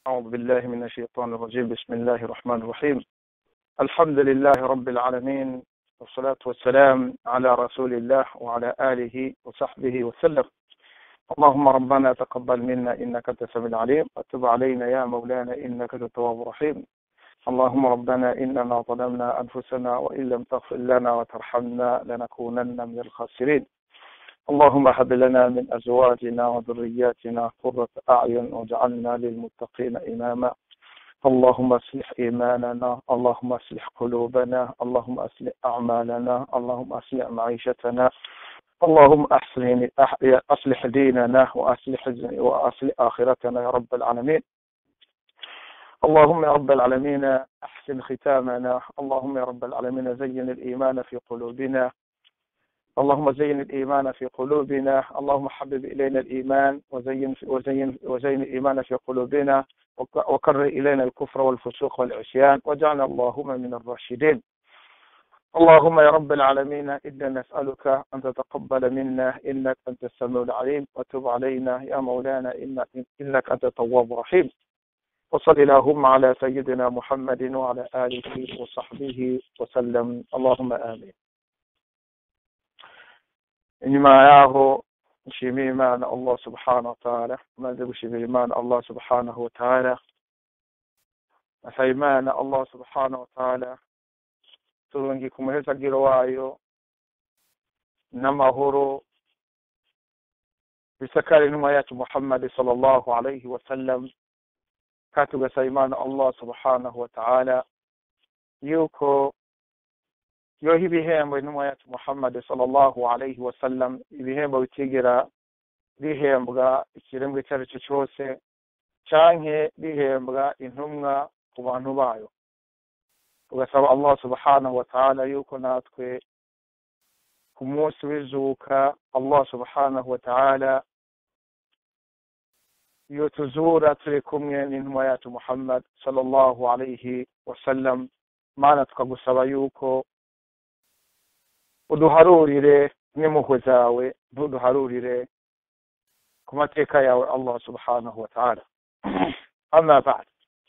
أعوذ بالله من الشيطان الرجيم بسم الله الرحمن الرحيم الحمد لله رب العالمين والصلاة والسلام على رسول الله وعلى آله وصحبه وسلم اللهم ربنا تقبل منا إنك أنت السميع العليم وتب علينا يا مولانا إنك أنت التواب الرحيم اللهم ربنا إننا ظلمنا أنفسنا وإن لم تغفر لنا وترحمنا لنكونن من الخاسرين اللهم هب لنا من أزواجنا وذرياتنا قرة أعين واجعلنا للمتقين إماما اللهم اصلح إيماننا اللهم اصلح قلوبنا اللهم اصلح أعمالنا اللهم اصلح معيشتنا اللهم أحسن أصلح ديننا وأصلح وأصلح آخرتنا يا رب العالمين اللهم يا رب العالمين أحسن ختامنا اللهم يا رب العالمين زين الإيمان في قلوبنا اللهم زين الإيمان في قلوبنا اللهم حبب إلينا الإيمان وزين وزين وزين الإيمان في قلوبنا وكرر إلينا الكفر والفسوق والعصيان واجعلنا اللهم من الراشدين اللهم يا رب العالمين إنا نسألك أن تتقبل منا إنك أنت السميع العليم وتب علينا يا مولانا إنك أنت التواب الرحيم وصل اللهم على سيدنا محمد وعلى آله وصحبه وسلم اللهم آمين inyuma yaho nshimiye imana allah subhanahu wa ta'ala maze gushimira imana allah subhanahu wa ta'ala asaba imana allah subhanahu wa ta'ala turungika umuhezagiro wayo n'amahoro bisakare intumwa yacu muhammadi sallallahu alayhi wa sallam kandi tugasaba imana allah subhanahu wa ta'ala yuko yoha ibihembo intumwa yacu muhammad sallallahu alayhi wa sallam ibihembo bitigera bihembwa ikiremwa icyo ari cyo cyose canke bihembwa intumwa ku bantu bayo tugasaba allah subhanahu wa ta'ala yuko natwe ku munsi w'izuka allah subhanahu wa ta'ala iyo tuzura turi kumwe n'intumwa yacu muhammad sallallahu alayhi wa sallam mana tukagusaba yuko uduharurire n'impuhwe zawe ntuduharurire ku mateka yawe allah subhanahu wa ta'ala ama ba'd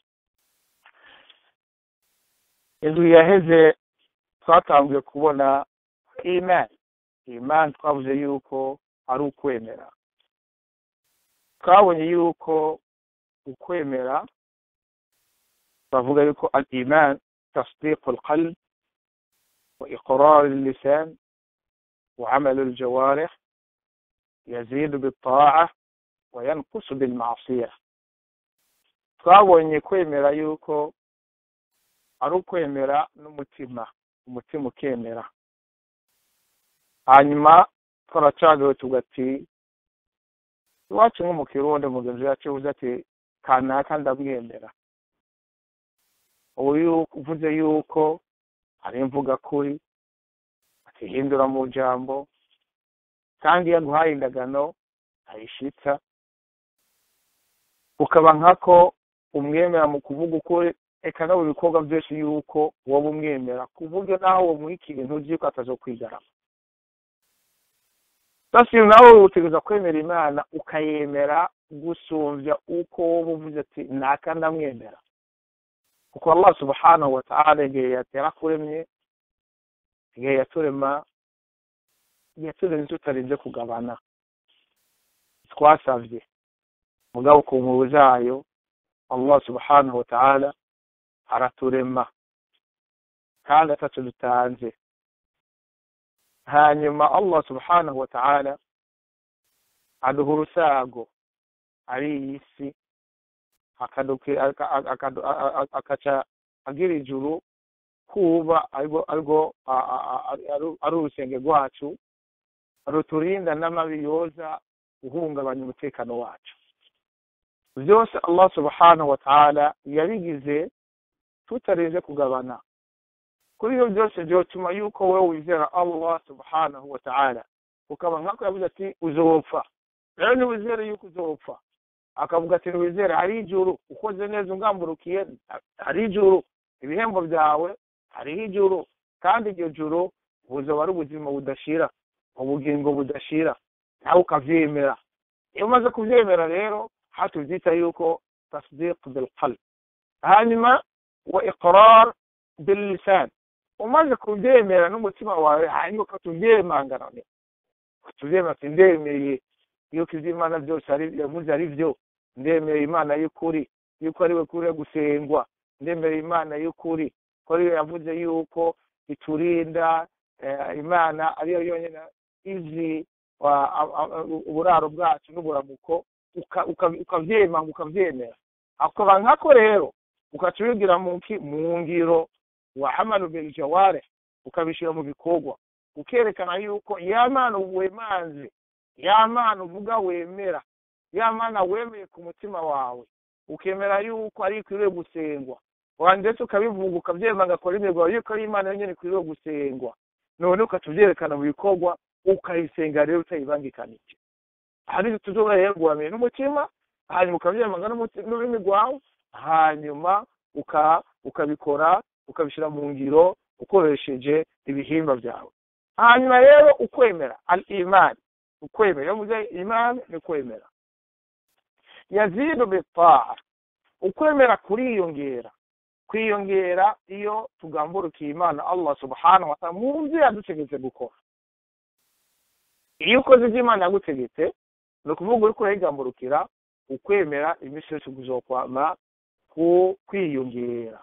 inzu yaheze twatanguye kubona iman iman twavuze yuko ari ukwemera twabonye yuko ukwemera bavuga yuko al iman tasdiq al qalb وإقرار اللسان وعمل الجوارح يزيد بالطاعة وينقص بالمعصية twabonye kwemera yuko ari ukwemera n'umutima umutima ukemera hanyuma twaracagawe tugati iwacu nko mu kirundi mugenzi wacu uvuze ati kanaka ndamwemera ubu uvuze yuko hari imvuga kuri atihindura mu jambo kandi iyo aguhaye indagano ayishitsa ukaba nkako umwemera mu kuvuga ukuri eka no mu bikorwa byose yuko woba umwemera ku buryo naho womuha ikintu uzi yuko atazokwigarama basi nawe utegereza kwemera imana ukayemera gusumbya uko woba uvuze ati naka ndamwemera kuko allah subhanahu wa ta'ala igihe yarakuremye igihe yaturema yaturemye tutarinze kugabana twasavye mugabo ku nkuru zayo allah subhanahu wa ta'ala araturema kandi atatu dutanze hanyuma allah subhanahu wa ta'ala aduha urusago ari iyi si akaca agira ijuru kuba arwo ari urusenge rwacu ruturinda n'amabi yoza guhungabanya umutekano wacu byose allah subhanahu wa ta'ala yabigize tutarinze kugabana kuri ibyo byose byotuma yuko wowe wizera allah subhanahu wa ta'ala ukaba nkako yavuze ati uzopfa rero niwizere yuko uzopfa akavuga ati wizere hari ijuru ukoze neza ungamburukiye hari ijuru ibihembo byawe hariho ijuru kandi iryo juru buzaba ari ubuzima budashira ubugingo budashira nawe ukavyemera iyo umaze kuvyemera rero hatuvyita yuko tasdiq bilqalb hanyuma wa iqrar billisan umaze kubyemera n'umutima wawe hanyuma ukatubyemangana tubyemera ati ndemeye yuko iby'imana byose yavuze ari byo ndemeye imana y'ukuri yuko ari we kuri gusengwa ndemeye imana y'ukuri ko ariyo yavuze yuko iturinda imana ariyo yonyine izi uburaro bwacu n'uburamuko ukabyemanga ukabyemera akaba nkako rero ukaca ubigira mu ngiro wa amalu bil jaware ukabishyira mu bikorwa ukerekana yuko ya mana wemanze ya mana uvuga wemera ya mana wemeye ku mutima wawe ukemera yuko ari ikwiriye gusengwa ndetse ukabivuga ukabyemanga kora imirwa yuko ari imana yonyine ikwiriye gusengwa none ukaca ubyerekana mu bikorwa ukayisenga rero utayibangikanije hari tuzobora rero guhamira n'umutima hanyuma ukabyemanga n'ururimi rwawe hanyuma ukabikora ukabishyira mu ngiro ukoresheje ibihimba byawe hanyuma rero ukwemera al imani ukwemera iyo muze imani ni kwemera yazidu bitaa ukwemera kuriyongera kwiyongera iyo tugamburukiye imana allah subhanahu wa ta'ala mu byo yadutegetse gukora iyo ukoze ibyo imana yagutegetse ni ukuvuga uri kurayigamburukira ukwemera iminsi yose kuzokwama ku kwiyongera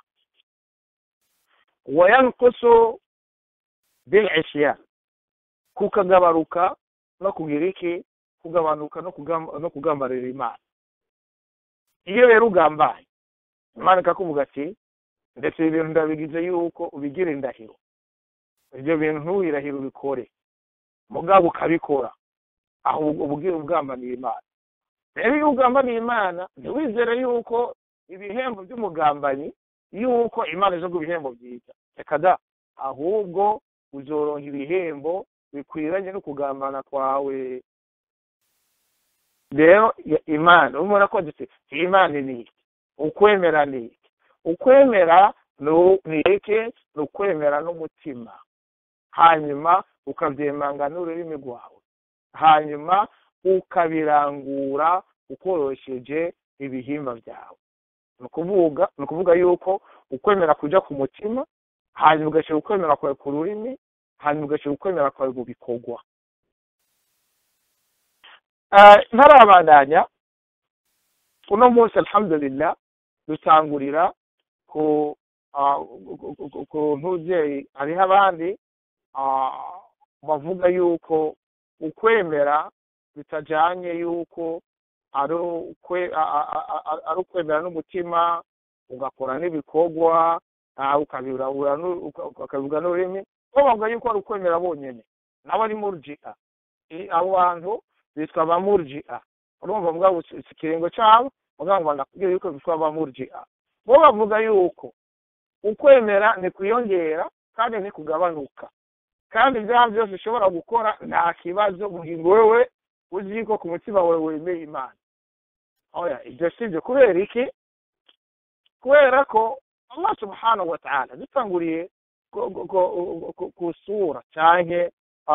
wayankusu bil isyan kukagabaruka no kugira iki kugabanuka no kugambarira imana iyo rero ugambaye imana ikakuvuga ati ndetse ibi bintu ndabigize yuko ubigira indahiro ibyo bintu ntuwirahire ubikore mugabo ukabikora aho ubwira ugambaniye imana rero iyo ugambaniye imana ntiwizere yuko ibihembo by'umugambanyi yuko imana izo ibihembo byiza reka da ahubwo uzoronka ibihembo bikwiranye no kugambana kwawe rero imana urabona ko dufite imana ni iki ukwemera ni iki ukwemera ni iki ni ukwemera n'umutima hanyuma ukabyemanga n'ururimi rwawe hanyuma ukabirangura ukoresheje ibihimba byawe ni ukuvuga ni ukuvuga yuko ukwemera kujya ku mutima hanyuma ugashyira ukwemera kwawe ku rurimi hanyuma ugashyira ukwemera kwawe mu bikorwa ntarabandanya uno munsi alhamdulillah dutangurira ku ku ntubyeyi hariho abandi bavuga yuko ukwemera bitajyanye yuko ari ukwemera n'umutima ugakora n'ibikorwa ukabivuga n'ururimi bo bavuga yuko ari ukwemera bonyine nabo ari murji'a abo bantu bitwa ba murji'a urumva bavuga ikiringo cyabo bavuga ngo ndakubwira yuko bitwa ba murji'a bo bavuga yuko ukwemera ni kwiyongera kandi ni kugabanuka kandi ibyaha byose ushobora gukora nta kibazo ngo wewe uzi ko ku mutima wawe wemeye imana oya ibyo si ibyo kubera iki kubera ko allah subhanahu wa ta'ala dutanguriye ku sura cyangwa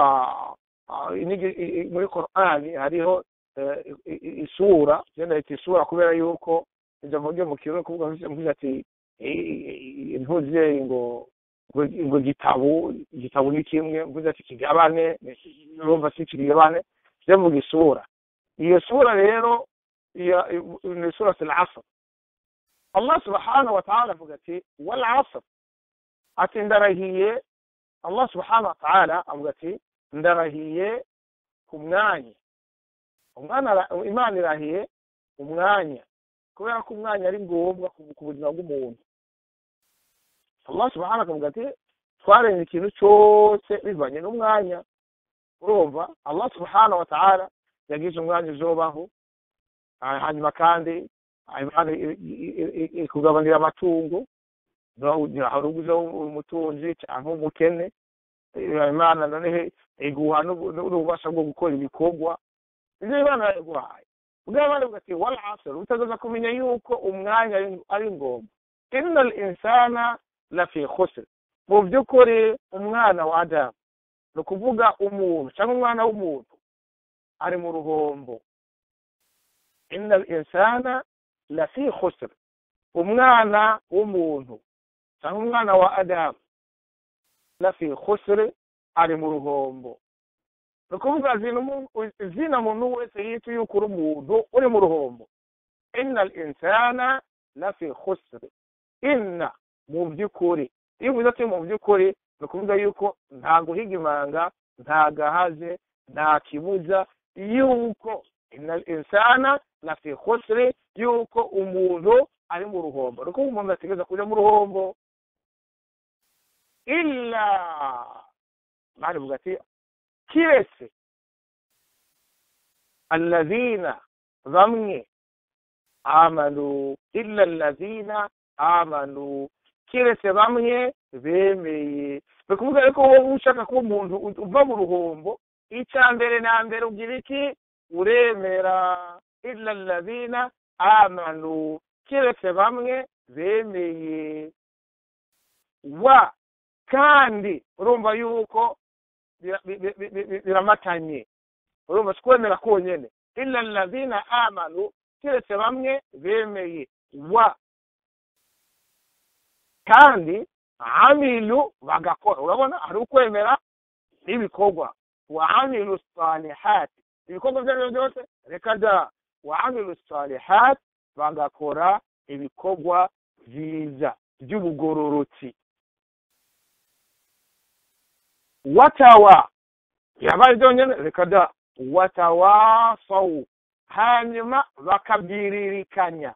muri korani hariho isura genda yita isura kubera yuko ijambo ryo mu kirundi kuvuga mvuze ati ntuzeye ngo ngo igitabo igitabo ni kimwe mvuze ati kigabane urumva si kigabane byo mvuga isura iyo sura rero ni sura al-asr Allah subhanahu wa ta'ala avuga ati wal asr ati ndarahiye Allah subhanahu wa ta'ala avuga ati ndarahiye ku mwanya umwana imana irahiye umwanya kubera ko umwanya ari ngombwa ku buzima bw'umuntu Allah subhanahu akavuga ati twarenze ikintu cyose bivanye n'umwanya urumva Allah subhanahu wa ta'ala yagize umwanya uzobaho hanyuma kandi kugabanira amatungo hari uguze umutunzi cyangwa umukene imana noneho iguha n'ububasha bwo gukora ibikorwa ibyo imana yaguhaye ubwo abandi bugati wal asr utazaza kumenya yuko umwanya ari ngombwa inna al insana la fi khusr mu by'ukuri umwana wa adamu ni ukuvuga umuntu cyangwa umwana w'umuntu ari mu ruhombo inna al insana lafi khusr umwana w'umuntu cyangwa umwana wa adamu lafi khusr ari mu ruhombo ni ukuvuga zina muntu wese yita yuko uri umuntu uri mu ruhombo inna al insana lafi khusr inna mu by'ukuri iyo uvuze ati mu by'ukuri ni ukuvuga yuko nta guhiga imanga nta gahaze nta kibuza yuko inna insana lafi khusri yuko umuntu ari mu ruhombo ni ukuvuga umuntu ategereza kuja mu ruhombo illa mani vuga ati kiretse alladhina bamwe amanu illa alladhina amanu kiretse bamwe bemeye ni ukuvuga yuko wowe ushaka kuba umuntu uva mu ruhombo icya mbere na mbere ugira iki uremera illa alladhina amanu kiretse bamwe bemeye wa kandi urumva yuko biramatanye urumva si kwemera konyene illa alladhina amanu kiretse bamwe bemeye wa kandi amilu bagakora urabona hari ukwemera n'ibikorwa wa amilu salihati ibikorwa ibyo ari byo byose reka da wa amilu salihati bagakora ibikorwa byiza by'ubugororotsi watawa yabaye byonyine reka da watawasawu hanyuma bakabwiririkanya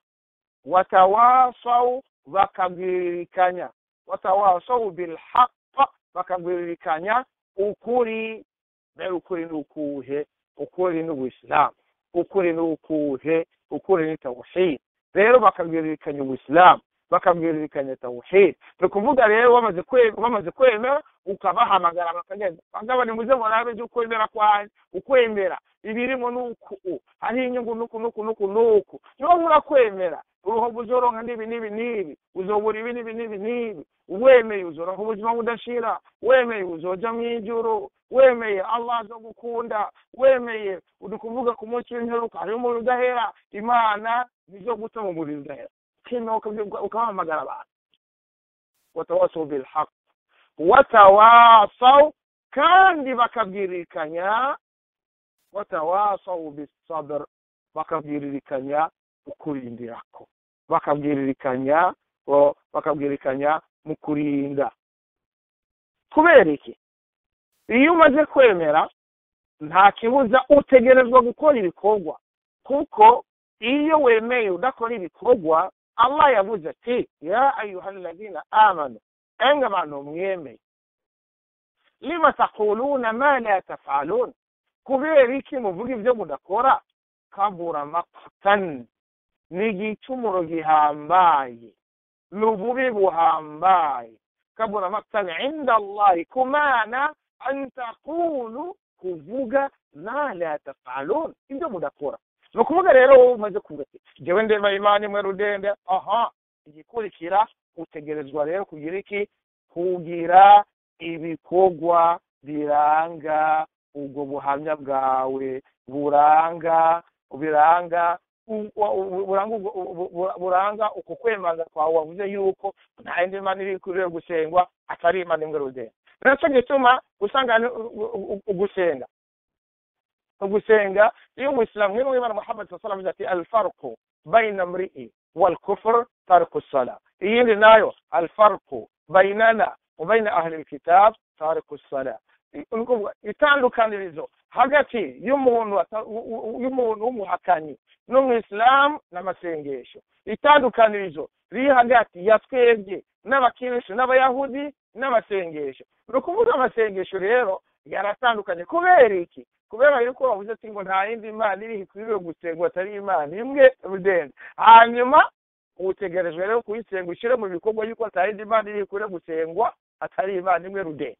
watawasawu bakabwiririkanya watawasawu bilhaqa bakabwiririkanya ukuri mbere ukuri ni ukuhe ukuri ni ubuisilamu ukuri ni ukuhe ukuri ni tawhid rero bakabwiririkanya ubuisilamu bakabwiririkanya tawhid ni ukuvuga rero bamaze bamaze kwemera ukabahamagara bakagenda bagaba nimuze murabe ibyo ukwemera kwanyu ukwemera ibirimo nuku hariho inyungu nuku nuku nuku nuku niba murakwemera uruhobo uzoronka n'ibi n'ibi n'ibi uzobura ibi n'ibi n'ibi n'ibi wemeye uzoronka ubuzima budashira wemeye uzoja mu ijuru wemeye allah azogukunda wemeye uri kuvuga ku munsi w'imperuka hariho umuriro udahera imana nizo guta mu muriro udahera ukemera ukabahamagara abantu watawasaw bilhaq watawasaw kandi bakabwiririkanya watawasaw bisabr bakabwiririkanya ukurindirako bakabwiririkanya bakabwiririkanya mu kurinda kubera iki iyo umaze kwemera nta kibuza utegerezwa gukora ibikorwa kuko iyo wemeye udakora ibikorwa allah yavuze ati ya ayuha alladhina amanu enga abantu mwemeye lima taquluna ma la tafalun kubera iki muvuga ibyo mudakora kabura maqtan ni igicumuro gihambaye ni ububi buhambaye kabura maqtan inda allahi kumana an taqulu kuvuga ma la tafalun ibyo mudakora ni ukuvuga rero wowe umaze kuvuga ati jyewe ndema imana imwe rudende aha igikurikira utegerezwa rero kugira iki kugira ibikorwa biranga ubwo buhamya bwawe buranga biranga buranga uko kwemanga kwawe wavuze yuko nta yindi mana iri kuri gusengwa atari imana imwe rudende nacyo gituma usanga ugusenga ugusenga iyo umuyisilamu nk'ino w'imana muhammad sallallahu alaihi ati alfarqu baina mri'i wal kufr tarku sala iyindi nayo alfarqu bainana wa baina ahli alkitab tarku sala itandukanirizo hagati y'umuntu y'umuntu w'umuhakanyi n'umwisilamu n'amasengesho itandukanirizo riri hagati ya twebwe n'abakiristu n'abayahudi n'amasengesho ni ukuvuga amasengesho rero yaratandukanye kubera iki kubera yuko wavuze ati ngo nta yindi imana iri ikwiriye gusengwa atari imana imwe rudende hanyuma utegerejwe rero kuyisenga ushyire mu bikorwa yuko nta yindi imana iri ikwiriye gusengwa atari imana imwe rudende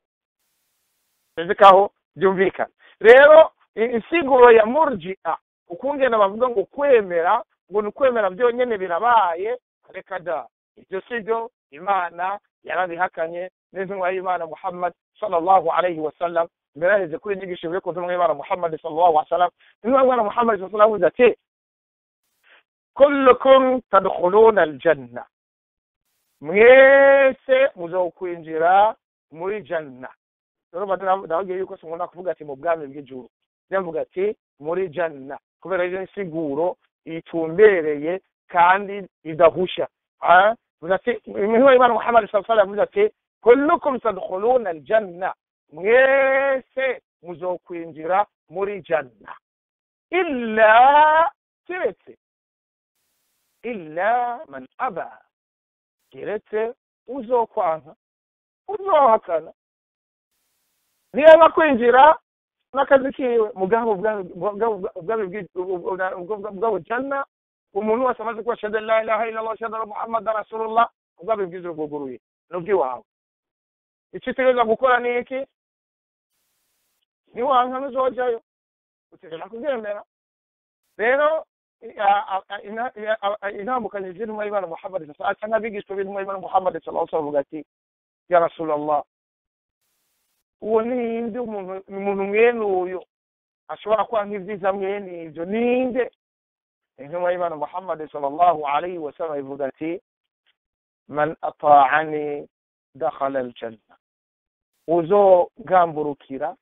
ko aho byumvikana rero insiguro ya murjia ukungena bavuga ngo kwemera ngo ni ukwemera byonyine birabaye reka da ibyo si byo imana yarabihakanye n'intumwa y'imana muhammad sallallahu alayhi wa sallam mbere yaheze kuri inyigisho yo ku ntumwa y'imana muhammad sallallahu alayhi wa sallam intumwa y'imana muhammad sallallahu alayhi wa sallam ati kullukum tadkhuluna aljanna mwese muzokwinjira muri janna rero ndababwiye yuko sinkunda kuvuga ati mu bwami bw'ijuru ndavuga ati muri janna kubera iyo insiguro itumbereye kandi idahusha imihigo y'imana muhammad sallallahu alaihi yavuze ati kullukum tadkhuluna aljanna mwese muzokwinjira muri janna illa keretse illa man aba keretse uzokwanka uzohakana ntiyaba kwinjira n'akazi kiwe mugabo ubwabo janna umuntu wese amaze kuba shada la ilaha illallah shada muhammad rasulullah ubwabo bwiza bwuguruye n'ubw'iwawe icyo utegereza gukora ni iki niwanka n'uzojayo utegereza kubyemera rero intambukanyi z'intumwa y'imana muhammad cyangwa abigishwa b'intumwa y'imana muhammad sallallahu alaihi wasallam ati ya rasulallah uwo ninde umuntu mwene uyu ashobora kuba nk'ibyiza mwene ibyo ninde intumwa y'imana muhammad sallallahu alaihi wasallam ivuga ati man ata'ani dakhala aljanna uzogamburukira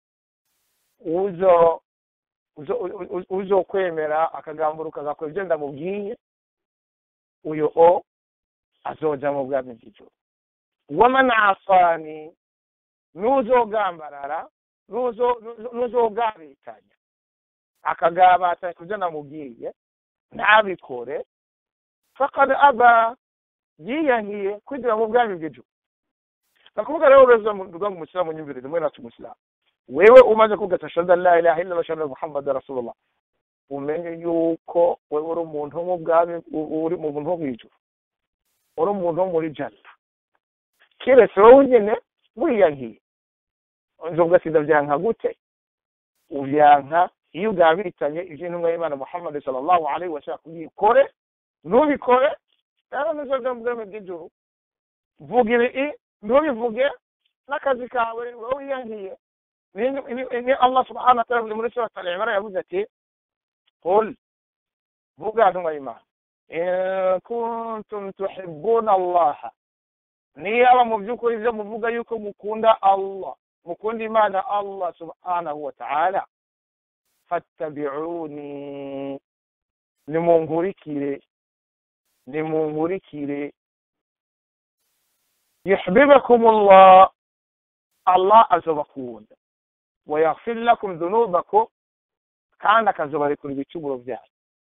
uzo uzokwemera akagamburuka agakora ibyo ndamubwiye uyu o azoja mu bwami bw'ijuru waman asani n'uzogambarara n'uzogabitanya akagabatanya ku byo namubwiye ntabikore fakad aba yiyankiye kwinjira mu bwami bw'ijuru nakuvuga rero ureza rwa umusilamu nyumvire rimwe nacu umusilamu wewe umaze kugata shada la ilaha illa shada muhammad rasulullah umenye yuko wewe uri umuntu wo mu bwami uri mu muntu wo mw'ijuru uri umuntu wo muri janna keretse wowe nyine wiyankiye nzovuga ati ndavyanka gute uvyanka iyo ugabitanye ivyo intumwa y'imana muhammad sallallahu alaihi wasallam kubikore ntubikore rero nizoja mu bwami bw'ijuru vuga ibi ntubivuge n'akazi kawe wowe wiyankiye ni allah subhanahu wa ta'ala muri surat al-imran yavuze ati qul vuga ntumwa y'imana in kuntum tuhibbuna allaha niyaba mu by'ukuri ibyo muvuga yuko mukunda allah mukunda imana allah subhanahu wa ta'ala fattabi'uni nimunkurikire nimunkurikire yuhibbukum allah allah azobakunda wayaghfir lakum dhunubakum kandi akazobarekura ibicumuro byanyu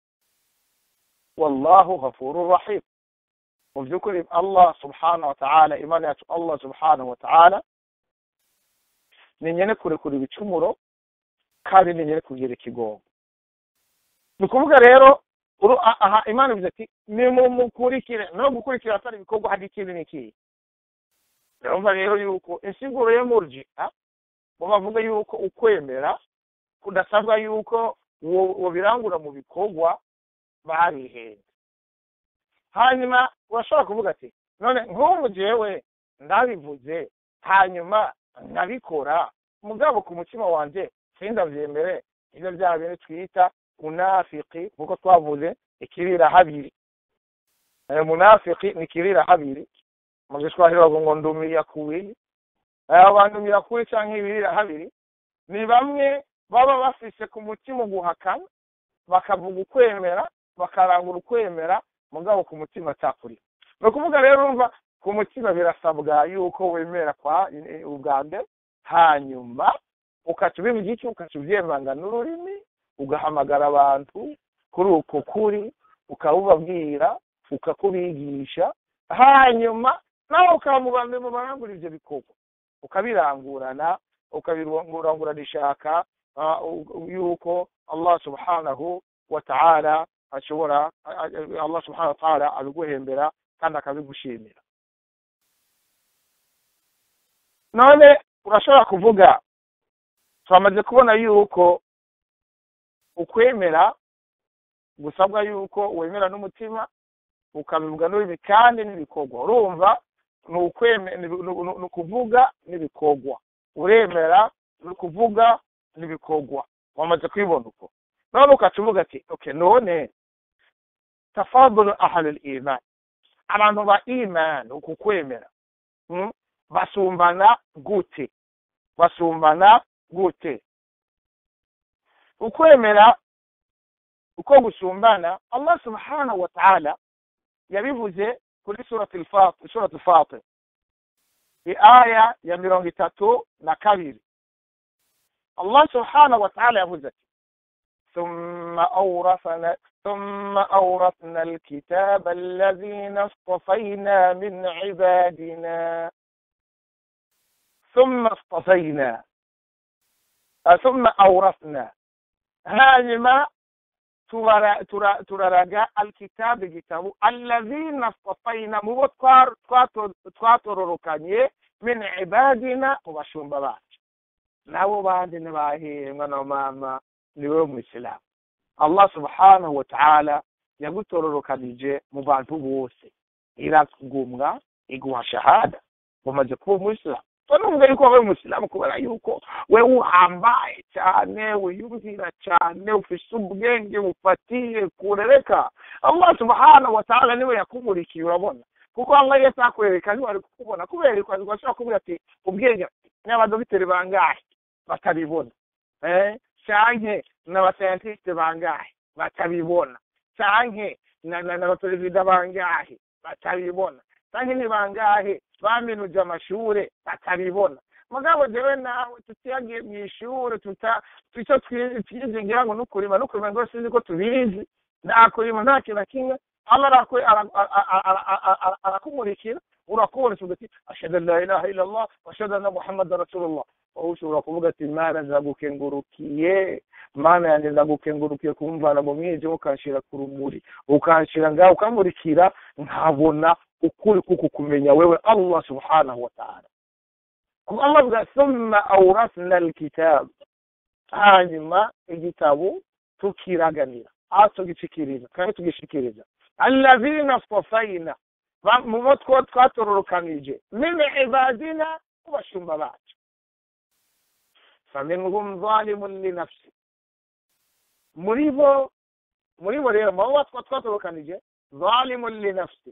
wallahu ghafurur rahim mu by'ukuri allah subhanahu wa ta'ala imana yacu allah subhanahu wa ta'ala ni nyene kurekura ibicumuro kandi ni nyene kugira ikigongo ni ukuvuga rero aha imana ivuze ati nimumukurikire no gukurikira atari ibikorwa hari ikindi n'ikihe urumva rero yuko insiguro yo murjia bo bavuga yuko ukwemera kudasabwa yuko wobirangura mu bikorwa barihenze hanyuma urashobora kuvuga ati none nk'ubu jewe ndabivuze hanyuma nkabikora mugabo ku mutima wanjye sindabyemere ibyo bya bintu twita munafiki nk'uko twavuze ikirira habiri munafiki ni ikirira habiri mu giswahili bavuga ngo ndumiya kuwili abandumiya kuwili cyangwa ibirira habiri ni bamwe baba bafise ku mutima guhakana bakavuga ukwemera bakarangura ukwemera mugabo ku mutima cyakurira ni ukuvuga rero urumva ku mutima birasabwa yuko wemera kwa ubwa mbere hanyuma ukaca ubivuga iki ukaca ubyemanga n'ururimi ugahamagara abantu kuri uko kuri ukabubabwira ukakubigisha hanyuma nawe ukaba mu bantu mu barangura ibyo bikorwa ukabirangurana ukabirangurana ishaka yuko allah subhanahu wa ta'ala ashobora allah subhanahu wa ta'ala abiguhembera kandi akabigushimira none urashobora kuvuga twamaze kubona yuko ukwemera gusabwa yuko wemera n'umutima ukabivuga n'ururimi kandi n'ibikorwa urumva ni ukuvuga n'ibikorwa uremera ni ukuvuga n'ibikorwa wamaze kubibona uko none ukaca uvuga ati oke none tafadulu ahlul iman abantu ba iman uku kwemera mm? basumbana gute basumbana gute ukwemera uko gusumbana allah subhanahu wa ta'ala yabivuze kuri surati al-Fatir surati al-Fatir aya ya mirongo itatu na kabiri allah subhanahu wa ta'ala yavuze ati ثم أورثنا ثم أورثنا الكتاب الذين اصطفينا من عبادنا ثم اصطفينا ثم أورثنا هانما turaraga alkitabu igitabo allazina stafayna mu bo twatororokanye min ibadina mu bashumba bacu nabo bandi ntibahembwa na mama niwe mwisilamu allah subhanahu wa ta'ala yagutororokanije mu bantu bose irakugumwa iguha shahada umaze kuba umuyisilamu nubwo yuko wabaye umusilamu kubera yuko we uhambaye cyane wiyumvira cyane ufise ubwenge bufatiye kurereka allah subhanahu wa ta'ala niwe yakumurikiye urabona kuko allah iyo atakwereka ntiwari kukubona kubera ko ashobora kuvuga ati ubwenge n'abadogiteri bangahe batabibona eh canke n'abasayantiste bangahe batabibona canke n'abaperezida bangahe batabibona canke ni bangahe baminuje amashure batabibona mugabo jewe nawe tutiyagiye mu ishure tuta ico twize ngira ngo nukurima nukurima ngo sinzi ko tubizi nta kurima nta kintu na kimwe allah arakumurikira urakubona uvuga ati ashhadu an la ilaha illa allah wa ashhadu anna muhammadan rasulullah wowe ushobora kuvuga ati mana ndagukengurukiye mana yanjye ndagukengurukiye kumvana mu mwijima ukanshira ku rumuri ukanshira ngaho ukamurikira nkabona ukuri kuko kumenya wewe allah subhanahu wa ta'ala kuko allah avuga thumma awrasna alkitab hanyuma igitabo tukiraganira aho tugishikiriza kandi tugishikiriza allazina stafayna mu bo twatororokanije min ibadina ku bashumba bacu faminhum zalimun linafsi muri bo muri bo rero mu bo twatorokanije zalimun linafsi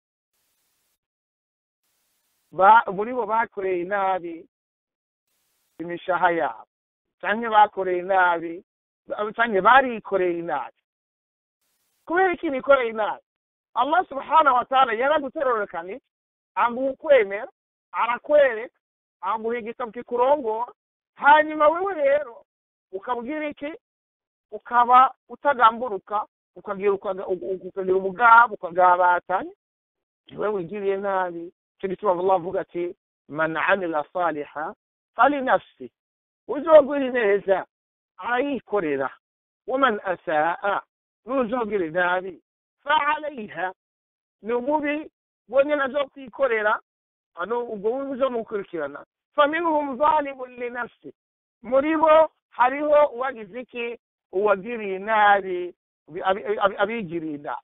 muri bo bakoreye inabi imishaha yabo canke bakoreye inabi canke barikoreye inabi kubera iki bikoreye inabi allah subhanahu wa ta'ala yaraguterorokanije aguha ukwemera arakwereka aguha igitabo kikurongora hanyuma wewe rero ukabwira iki ukaba utagamburuka ukagira ukagira ubugabo ukagabatanya niwe wigiriye nabi cyo gituma allah avuga ati man amila saliha fali nafsi uzogwira neza arayikorera waman asaa n'uzogira nabi faalaiha ni umubi bonyine azo kwikorera ano ubwo bubi buzomukurikirana faminhum zalimun linafsi muri bo hariho uwagize iki uwagiriye nabi abigiriye nabi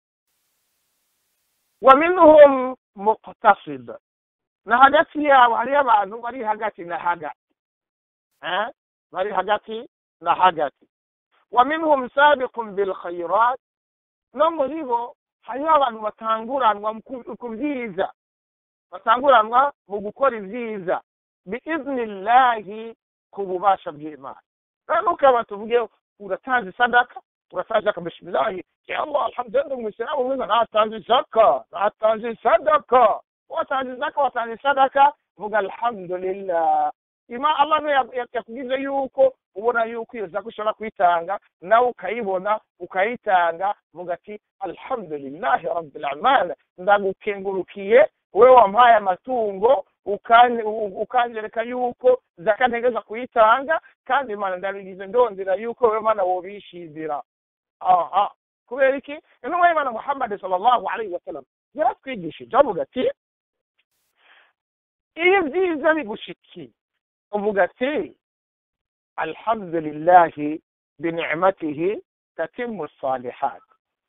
wa minhum muqtasid na hagati yabo hariho abantu bari hagati na hagati bari hagati na hagati wa minhum sabiqun bilkhairat no muri bo hariho abantu batanguranwa ku byiza batanguranwa mu gukora ibyiza biiznillahi ku bubasha bw'imana rero ukaba tuvuge uratanze sadaka uratanze akabishimilahi ya allah alhamdulillah umuyisilamu mwiza natanze zaka natanze sadaka watanze zaka watanze sadaka vuga alhamdulillah ima allah niwe yakugize yuko ubona yuko iyo zaka ushobora kuyitanga nawe ukayibona ukayitanga vuga ati alhamdulillahi rabbil alamin ndagukengurukiye wewe wampaye amatungo ukangereka yuko zaka ntegeza kuyitanga kandi imana ndabigize ndondera yuko wewe mana wobishizira aha kubera iki intumwa y'imana muhammad sallallahu alaihi wasallam yaratwigishije avuga ati iyo byiza bigushikiye uvuga ati alhamdulillahi binicmatihi tatimu salihat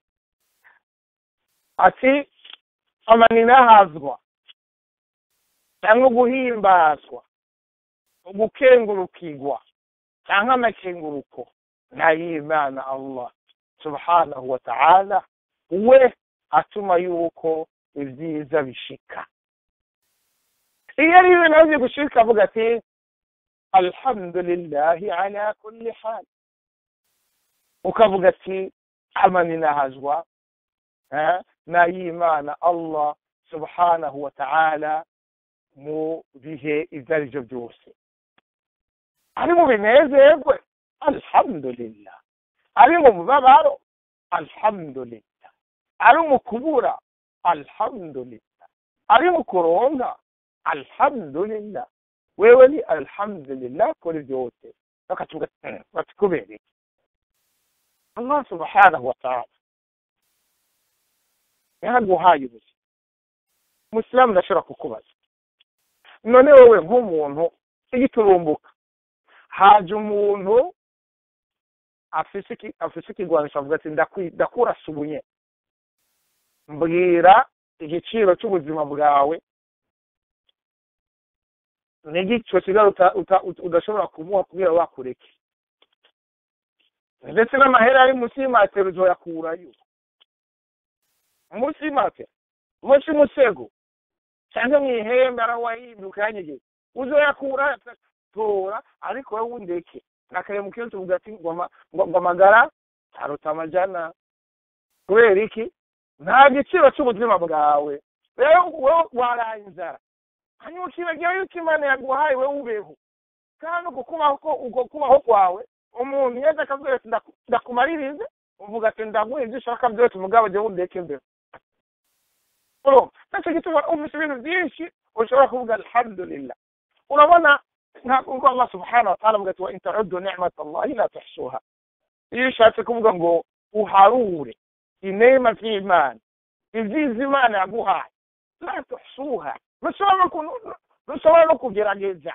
ati amaninahazwa cyangwa guhimbazwa gukengurukirwa cyangwa amakenguruko n'ay'imana allah subhanahu wa ta'ala we atuma yuko ibyiza bishika iyo ari ibintu azi gushika avuga ati alhamdulillahi ala kulli hal ukavuga ati amani nahazwa n'ay'imana allah subhanahu wa ta'ala mu bihe ibyo ari byo byose ari mu binezerwe alhamdulillah ari mu mubabaro alhamdulillah ari mu kubura alhamdulillah ari mu kuronka alhamdulillah wewe ni alhamdulillah kuri byose bakavuga bati kubera iki allah subhanahu wa ta'ala yaraguhaye ubuzima umusilamu ndashobora kukubaza none wowe nk'umuntu igiturumbuka haje umuntu afise ikigwanisho avuga ati ndakurasa ubunye mbwira igiciro cy'ubuzima bwawe n'igico kigali udashobora kumuha kubera wakureke ndetse n'amahera ari munsi y'imatero uzoyakurayo munsi y'imatero munsi y'umusego cyangwa mu ihembe arawahinduka yanyegeye uzoyakura tora ariko wowe wundeke nakare mu kiyo tuvuga ati ngo amagara aruta amajana kubera iki nta giciro cy'ubuzima bwawe rero wowe waraye inzara hanyuma ukibagira yuko imana yaguhaye wowe ubeho kandi uko kubaho kwawe umuntu yeze akabwira ati ndakumaririze uvuga ati ndaguha ibyo ushaka byose umugabo jya wundeke imbere nacyo gituma ufite ibintu byinshi ushobora kuvuga alhamdulillah urabona ntabwo allah subhanahu wa ta'ala avuga ati wa in ta'uddu ni'mat allahi la tuhsuha iyo ushatse kuvuga ngo uharure inema z'imana ibyiza imana yaguhaye la tuhsuha ntushobora no kugerageza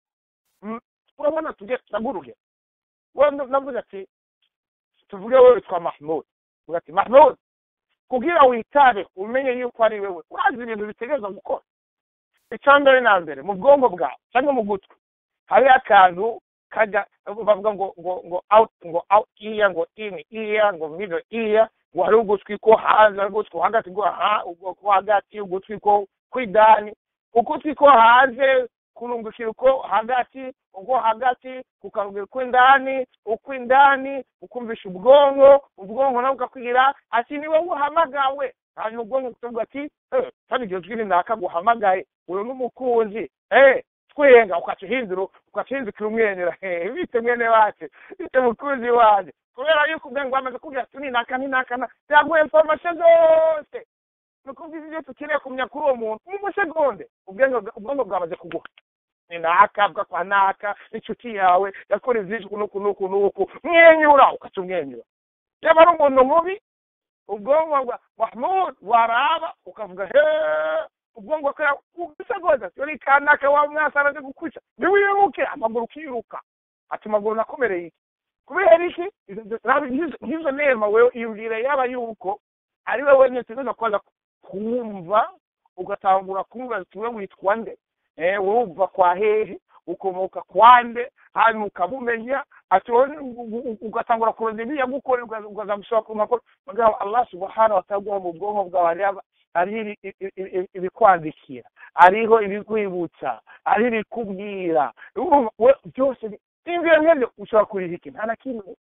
urabona tugurugero navuze ati tuvuge wewe witwa mahmud uvuga ati mahmud kugira witabe umenye yuko ari wewe urazi ibintu bitegereza gukora icya mbere na mbere mu bwonko bwawe cyangwa mu gutwi hariho akantu kajya bavuga ngo ngo ngo out ngo out iya ngo in iya ngo middle iya ngo hari ugutwi ko hanze hari ugutwi hagati ko ko hagati ugutwi ko kw'idani ugutwi ko hanze kurungukira uko hagati uko hagati kukarugera ukw'indani ukw'indani ukumvisha ubwonko ubwonko nawe ukakwigira ati ni wowe uhamagawe hanyuma ubwonko kukavuga ati kandi iryo jwi rinaka guhamagaye uyu n'umukunzi twenga ukakihindura ukakihindukira umwenyura bite mwene wacu bite mukunzi wanjye kubera yuko ubwenge bwamaze kubwira ati ninaka ninaka byaguha information zose ni ukuvuga ibyo tukeneye kumenya kuri uwo muntu mu musegonde ubwonko bwamaze kuguha ni naka bwa kwa naka inshuti yawe yakora ibyinshi nuku nuku nuku mwenyura ukaca umwenyura yaba ari umuntu mubi ubwonko bwa mahmud waraba ukavuga he ubwonko bwa usegonda yori kanaka wa mwasana aje gukwica ntiwiruke amaguru ukiruka ati amaguru nakomereye iki kubera iki nk'izo nema wewe iyumvire yaba yuko ari wowe nyine tuza kuza kumva ugatangura kumva tuwe witwa nde eh wumva kwa hehe ukomoka kwande hanyuma ukabumenya ati ugatangura kurondera ibyo yagukora ukazamushobora ku makuru mugabo allah subhanahu wa ta'ala mu bwonko bwawe hariho ibikwandikira hariho ibikwibutsa hariho ibikubwira byose n'ibyo nk'ibyo ushobora kuriha iki nta na kimwe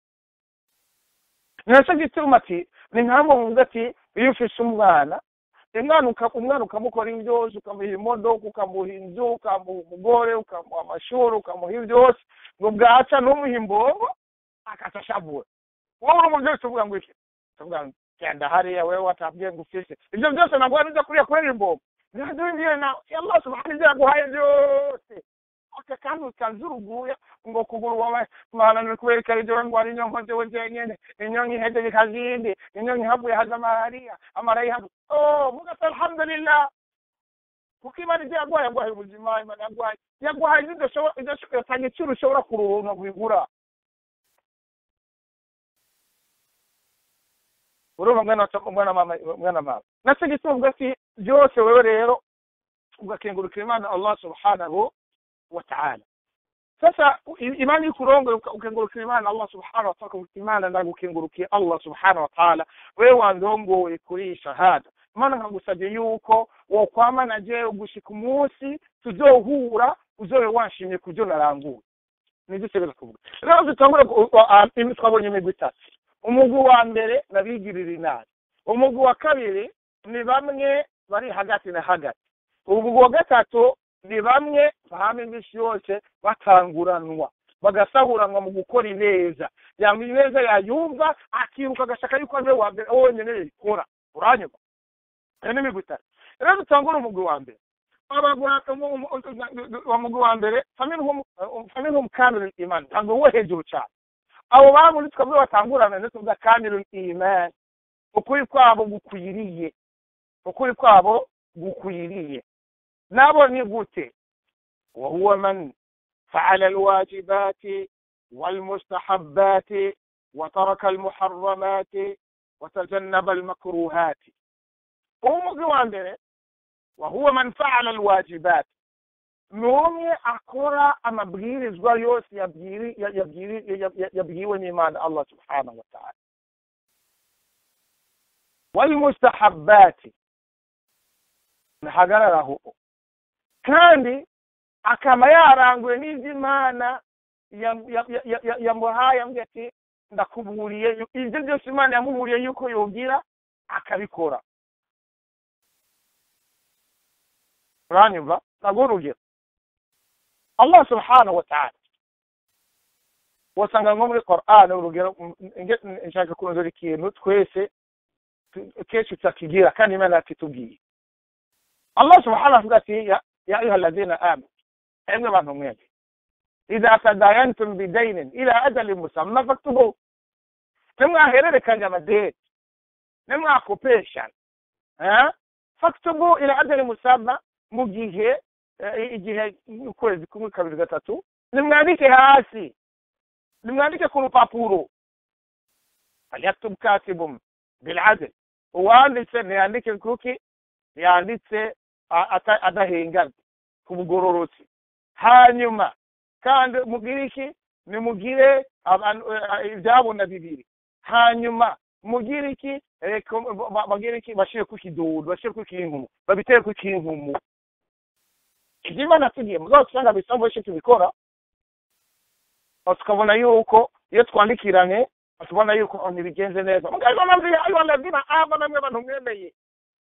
nacyo gituma ati ni nkamwe muvuga ati iyo ufise umwana umwana umwana ukamukora byose ukamuha imodoka ukamuha inzu ukamuha umugore ukamuha amashuri ukamuha byose ngo bwaca n'umuha imbongo akaca ashavura wowe uri umubyeyi uvuga ngo iki uvuga ngo genda hariya wewe watabwiye ngo ufise ibyo byose ntabwo wari ujya kuriya kurera imbongo ntihaduhingiye na allah subhanahu ibyo yaguhaye byose aka kandi ukanze uruguya ngo kuguru wawe mwana kubera ibyo ngo ari inyonko zewe zenyene inyonko ihedeye kazindi inyonko ihavuye haza malariya amara ihavuye oh mugasa alhamdulillah kuko imana ibyo yaguhaye yaguhaye ubuzima imana yaguhaye yaguhaye idashobora iciro ushobora kuruhunga kubigura urumva mwana mwana mama mwana mama nacyo gituma uvuga ati byose wewe rero ugakengurukira imana allah subhanahu wa ta'ala sasa imani ikurongo ukengurukira imana allah subhanahu wataala ukavuga imana ndagukengurukiye allah subhanahu wataala wewe wandongoye kuri iyi shahada imana nkagusabye yuko wokwamana jewe gushika umunsi tuzohura uzobe wanshimye ku byo naranguye nibyo utegeza kuvuga rero dutangure twabonye imigwi itatu umugwi wa mbere nabigirira inama umugwi wa kabiri ni bamwe bari hagati na hagati umugwi wa gatatu ni bamwe bahama iminsi yose batanguranwa bagasahuranwa mu gukora ineza yanga ineza yayumva akiruka agashaka yuko ariwe wa mbere wonyine yikora uranyuma iyo ni imigwi itatu rero dutangure umugwi wa mbere umugwi wa mbere faminhum kamilul iman ntabwo wo hejuru cyane abo babundi tukavuga batangurana ndetse tuvuga kamilul iman ukuri kwabo gukwiriye ukuri kwabo gukwiriye nabo ni gute وهو من فعل الواجبات والمستحبات وترك المحرمات وتجنب المكروهات umugwi wa mbere وهو من فعل الواجبات n'umwe akora amabwirizwa yose yabwiwe n'imana allah subhanahu wa ta'ala walmustahabati ntahagararaho kandi akaba yaranguye n'iby'imana yamuhaye ambwira ati ndakuburiye ibyo byose imana yamuburiye yuko yogira akabikora uranyumva ntabwo urugero allah subhanahu wa ta'ala wasanga nko muri Qur'an urugero nshaka kurondora ikintu twese kenshi tutakigira kandi imana yatitubwiye allah subhanahu avuga ati ya ayuha alladhina amanu emwe bantu mwese idha tadayantum bidainin ila ajalin musamma faktubu nimwahererekanya amadeni nimwakopeshana faktubu ila ajalin musamma mu gihe igihe ukwezi kumwe kabiri gatatu nimwandike hasi nimwandike ku rupapuro falyaktub katibum biladl uwanditse ntiyandike kuki yanditse adahengana ku bugororotsi hanyuma kandi mugire iki nimugire ibyabona bibiri hanyuma mugire iki bagire iki bashire ku kidudu bashire ku kinkumu babitere ku kinkumu ibyo imana tugiye muzaba usanga bisaba benshi tubikora tukabona yuko iyo twandikiranye tubona yuko ntibigenze neza mugabo mpamvu ayo ladina aba namwe abantu mwemeye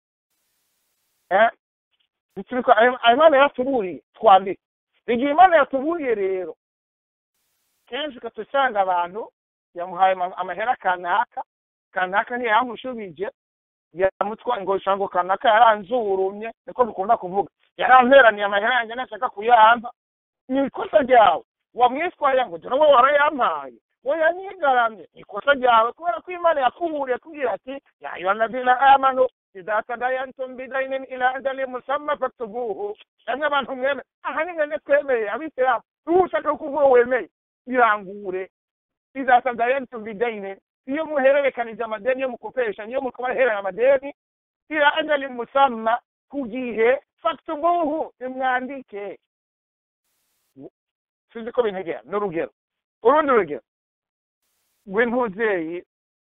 imana yatuburiye twandike igihe imana yatuburiye rero kenshi ukatusanga abantu yamuhaye amahera kanaka kanaka ntiyamushubije yamutwa ngo shango kanaka yaranzurumye niko dukunda kuvuga yaramperaniye amahera yanjye nashaka kuyampa ni ikosa ryawe wamwitwaye ngo dore wowe warayampaye we yanyigaramye ni ikosa ryawe kubera ko imana yakuburiye kubwira ati ya ayuhanadina amanu idha tadayantum bidainin ila ajali musamma faktubuhu namwe abantu mweme aha ni mwene twemeye abisilamu ubu ushaka kuvuga wemeye birangure idha tadayantum bidainin iyo muhererekanije amadeni yo mukopesha niyo mukabaherana amadeni ila ajali musamma ku gihe faktubuhu nimwandike sinzi ko bintegera ni urugero urundi rugero rw'intuzeyi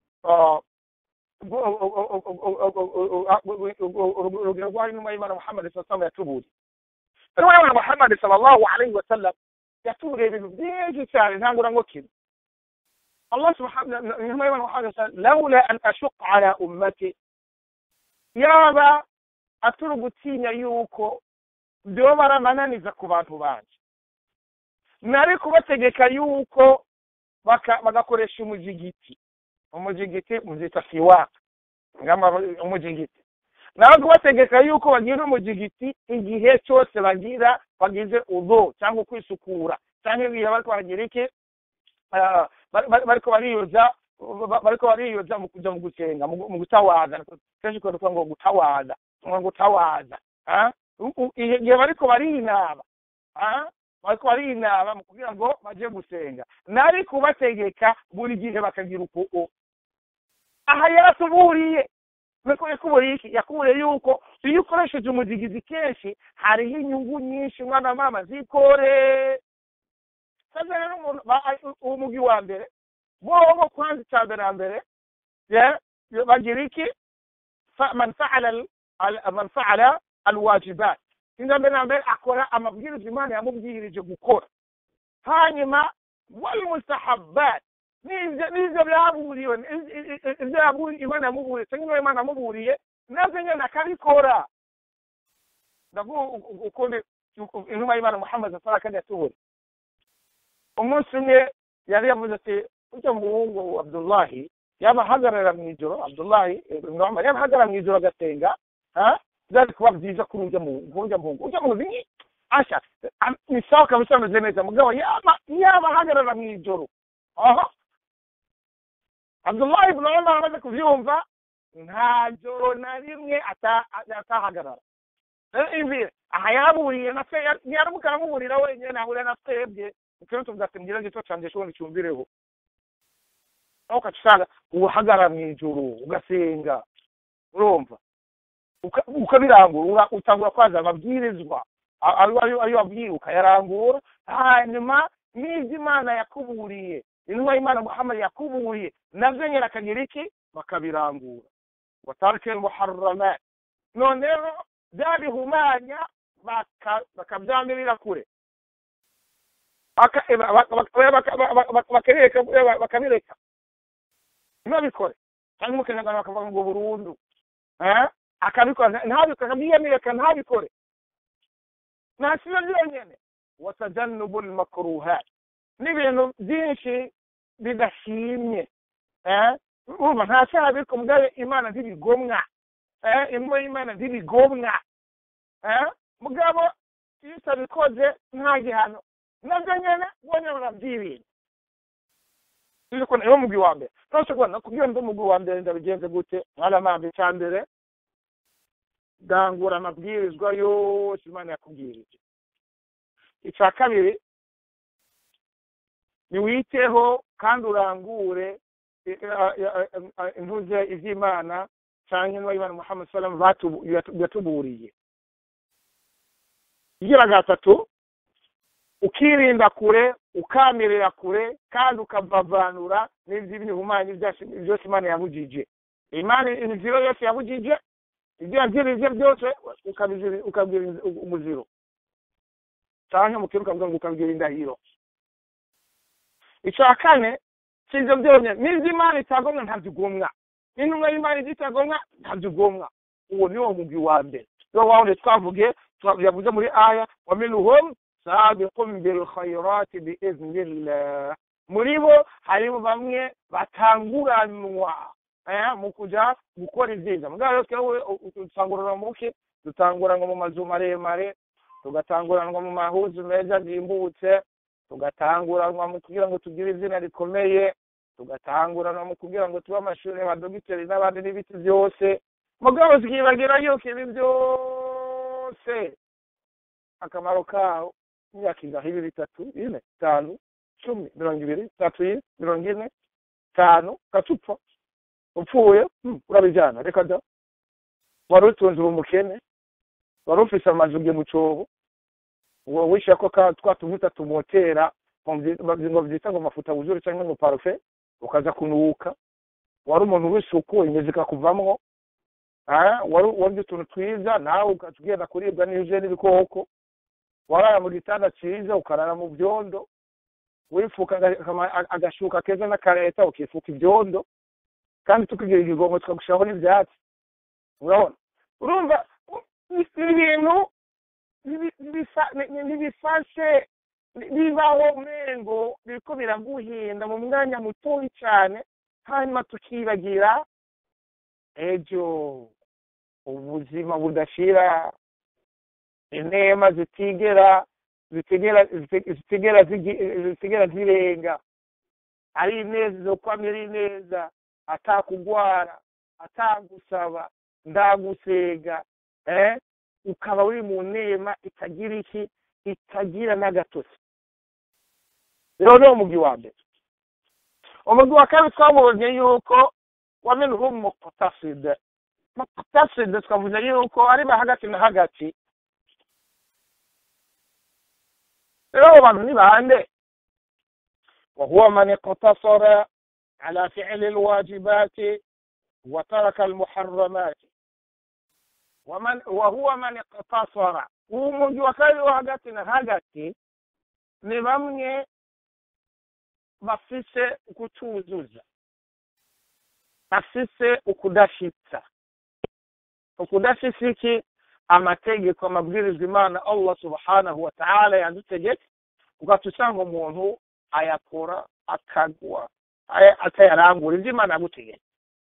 urugero rw'aho intumwa y'imana muhammad sallallahu yatuburiye intumwa y'imana muhammad sallallahu alayhi wa sallam yatuburiye ibintu byinshi cyane ntangura ngo kimwe الله سبحانه إنما يقول محمد لولا أن أشق على أمتي yaba aturi gutinya yuko byoba baramananiza ku bantu banje nari kubategeka yuko bagakoresha umujigiti umujigiti muzita siwaka umujigiti nawe kubategeka yuko bagira umujigiti igihe cyose bagira bagize udo cyangwa kwisukura cyangwa igihe bariko baragira iki bariko bariyoza bariko bariyoza mu kuja mu gusenga mu gutawaza kenshi kuvuga ngo gutawaza ngo gutawaza igihe bariko barinaba bariko barinaba mu kugira ngo baje gusenga nari kubategeka buri gihe bakagira uko aha yaratuburiye yakuburiye iki yakuburiye yuko iyo ukoresheje umuzigizi kenshi hariho inyungu nyinshi mwana mama zikore sasa rero umuntu ba- uwo mugwi wa mbere bobo kwanza icya mbere na mbere ya- ya- bagira iki Fa- man faala al- al- man faala alwajibat inza mbere na mbere akora amabwiriza imana yamubwirije gukora hanyuma walmustahabbat n'ibyo n'ibyo byaburiwe ibyo yaburiye imana yamuburiye cyangwa ibyo imana yamuburiye nabyo nyine akabikora ndavuga ukundi intumwa y'imana muhammad sara kandi yatubura umunsi umwe yari yavuze ati ujya muhungu abdullahi yaba ahagarara mu ijoro abdullahi ibn umar yaba ahagarara mu ijoro agasenga ha byari kuba byiza kuri ujya muhungu ujya muhungu ujya muhungu ni asha ni sawa kabisa ameze neza mugabo yaba yaba ahagarara mu ijoro aha abdullahi ibn umar amaze kubyumva nta joro na rimwe ata- atahagarara rero ivi aha yaburiye na se ntiyaramuka aramuburira wenyine nahurira na twebwe ukeneye tuvuga ati mbwira gito canje shobora cyumvireho aho ukaca usanga uhagarara mu ijoro ugasenga urumva Uka- ukabirangura utangura kwaza amabwirizwa a- ayo ayo- ayo wabwiye ukayarangura hanyuma n'ibyo imana yakuburiye intumwa y'imana muhammad yakuburiye nabyo nyine akagira iki bakabirangura watarike muharramat none rero byabihumanya baka- bakabyamirira kure Baka- eh, baka- baka- baka- baka- baka- bakabireka eh, bakabireka ntibabikore cyangwa umukenyarwanda bakavuga ngo burundu Eh? akabikora nta- ntabikore akabyiyamira ntabikore ntasibe byonyine watajannubu lmakruhat n'ibintu byinshi bidashimye Eh? urumva nta cyaha biriko mugabe imana ntibigomwa Eh? imwe y'imana ntibigomwa Eh? mugabo iyo utabikoze nta gihano nabyo nyene bonyine barabyirinda ariko niwo mugwi wa mbere nose kubona kugira ngo umugwi wa mbere ndabigenze gute mwaramambe icya mbere dangura amabwirizwa yose imana yakubwirije icya kabiri niwiteho kandi urangure eh, eh, eh, eh, intuze ivy'imana canke intumwa y'imana muhammad salam batubu- yatu- yatuburiye igira gatatu ukirinda kure ukamirira kure kandi ukavavanura n'ivy'ibihumanya byose byose imana yabujije imana imiziro yose yabujije ibyo yabwirije byose ukabiziri- ukabwira umuziro canke mukiri ukavuga ngo ukabwira indahiro icya kane si ibyo byonyine n'ibyo imana itagomwa ntabyo ugomwa n'intumwa y'imana ibyo itagomwa ntabyo ugomwa uwo ni wo mugwi wa mbere niwo wawundi twavuge twa- yavuze muri aya wa minhum sabiqun bilkhairati biiznillah muri bo harimo bamwe batanguranwa eh, mu kuja gukora ibyiza mugabo rero twewe dutangurana mu ki dutanguranwa mu mazu maremare tugatanguranwa mu mahuzu meza yimbutse tugatanguranwa mu kugira ngo tugire izina rikomeye tugatanguranwa mu kugira ngo tube amashuri abadogiteri n'abandi n'ibiti byose mugabo tukibagira yuko ibi byose akamaro kawo imyaka ingahe ibi bitatu ine itanu cumi mirongo ibiri itatu ine mirongo ine itanu gatupfa upfuye hmm, urabijyana reka da wari utunze ubu mukene wari ufise amazu bye mu cobo ngo wishyira ko ka- twa tuvuta tumotera ngo mvyi- ngo byita ngo mafuta wuzure cyangwa ngo parufe ukaza kunuka wari umuntu w'isuku imizi ikakuvamwo ah, wari warya utuntu twiza nawe ugaca ugenda kuribwa n'ije n'ibikoko warara mu gitanda cyiza ukarara mu byondo wifuka aga- akama- agashuka keza n'akareta ukifuka ibyondo kandi tukugira igigongo tukagushiraho n'ibyatsi urabona urumva u- ni ibintu nibi- nibisa- ni- ni- nibifashe ni- bibaho mengo biriko biraguhinda mu mwanya mutoyi cyane hanyuma tukibagira ejo ubuzima budashira inema zitigera zitigera ziti- zitigera zigi- zitigera zirenga ari ineza zo kwamira ari neza atakugwara atagusaba ndagusega eh ukaba uri mu nema itagira iki itagira n'agatotsi rero ni umugwi wa mbere umugwi wa kabiri twabonye yuko wamenuhu muqtasid muqtasid twavuze yuko ari ba hagati na hagati rero abo bantu ni bande وهو من اقتصر على فعل الواجبات وترك المحرمات ومن وهو من اقتصر umuntu wa kabiri wo hagati na hagati ni bamwe bafise ukutuzuza bafise ukudashitsa ukudashitsa iki amategeko amabwiriza imana allah subhanahu wa ta'ala yadutegetse ugaca usanga umuntu ayakora akagwa atayarangura ibyo imana yagutegetse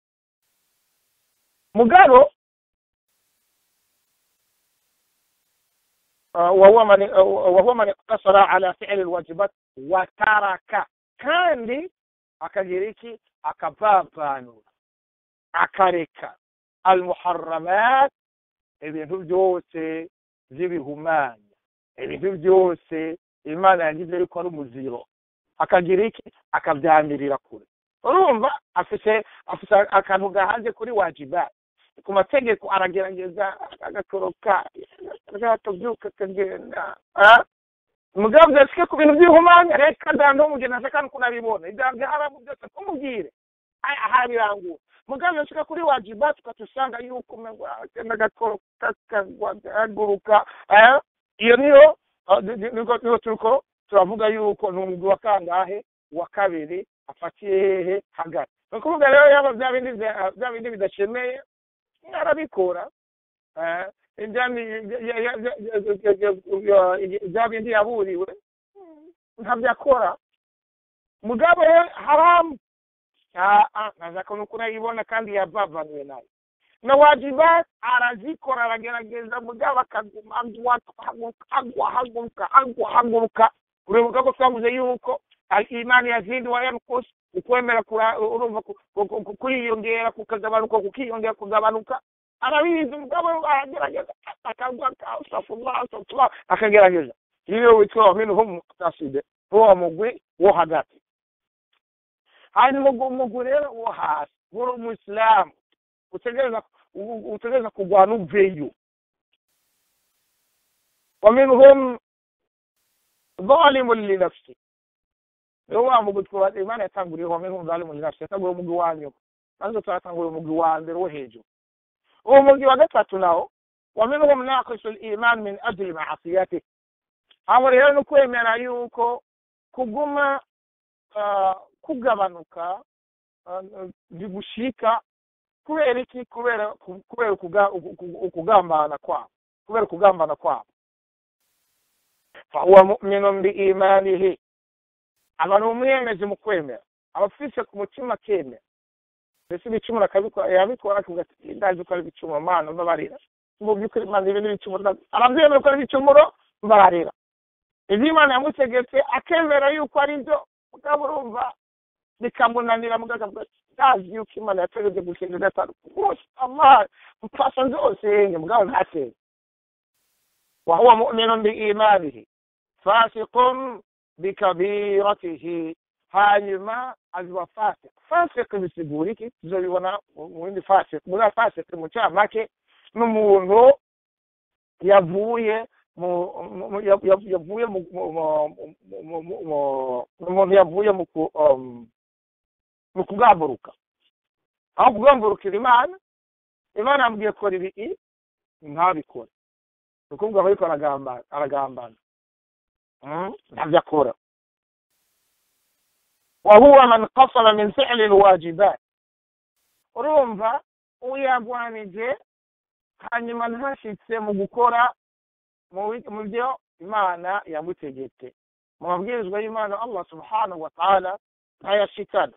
mugabo وهو من وهو من اقتصر على فعل الواجبات وترك kandi akagira iki akavavanura akareka almuharamat ibintu byose by'ibihumanya ibintu byose imana yagize yuko ari umuziro akagira iki akabyamirira kure urumva afite afite akantu gahanze kuri wajibati ku mategeko aragerageza agakoroka akabyuka akagenda mugabo byasike ku bintu by'ibihumanya reka danda umugeni ashaka kunabibona ibyaha bya haramu byose kumubwire ahabirangura mugabo byasike kuri wajibati ukatusanga yuko agenda agakoroka akaguruka iyo niyo niyo turiko turavuga yuko ni umugwi wa kangahe wa kabiri afatiye hehe hagati ni ukuvuga rero yaba bya bindi bya bindi bidashemeye arabikora bya bindi yaburiwe ntabyo akora mugabo haramu ntazako nuko urayibona kandi yavavanuwe nayo na wajibat arazikora aragerageza mugabo akaguma agwa agwa haguruka agwa haguruka uribuka ko twavuze yuko imani yazindi wa yankus ukwemera urumva kuriyongera kukagabanuka kukiyongera kugabanuka arabizi mugabo aragerageza akagwa astafurlah astafurlah akagerageza iyo witwa minhum muqtaside uwo mugwi wo hagati hanyuma umugwi rero wo hasi uri umusilamu utegereza utegereza kurwana uveyo ومنهم ظالم لنفسه niwo wa mugwi twubatse imana yatanguriyeho minhum zalimu linafsi yatanguriye umugwi wa nyuma nanzo turatanguriye umugwi wa mbere wo hejuru uwo mugwi wa gatatu nawo wa minhum naqisu liman min ajli maasiyatih abo rero ni ukwemera yuko kuguma kugabanuka bigushika kubera iki kubera kubera ukugambana kwabo kubera ukugambana kwabo fahuwa muminun biimanihi aba ni umwemezi mu kwemera aba afise ku mutima akemera mbese ibicumuro yabikora akavuga ati ndazi ko ari ibicumuro mana mbabarira mu by'ukuri mana ibi ni ibicumuro arabyemera ko ari ibicumuro mbabarira ibyo imana yamutegetse akemera yuko ari byo mugabo urumva bikamunanira mugabo akavuga ati ndazi yuko imana yategetse gusenga gatanu rwose allah mpfasha zose mugabo ntasenga wahuwa muminun biimanihi fasiqun bikabiratihi hanyuma aziba fasik fasik bisigura iki tuzobibona mu bindi fasik muri fasik mu camake n'umuntu yavuye yavuye umuntu yavuye mu kugamburuka aho kugamburukira imana imana yambwiye kora ibi ntabikore ni ukuvuga aho ariko aragambana ntabyo akora وهو من قصر من فعل الواجبات urumva uyagwanije hanyuma ntashitse mu gukora mu byo imana yamutegetse mu mabwirizwa y'imana allah subhanahu wa ta'ala ntayashikana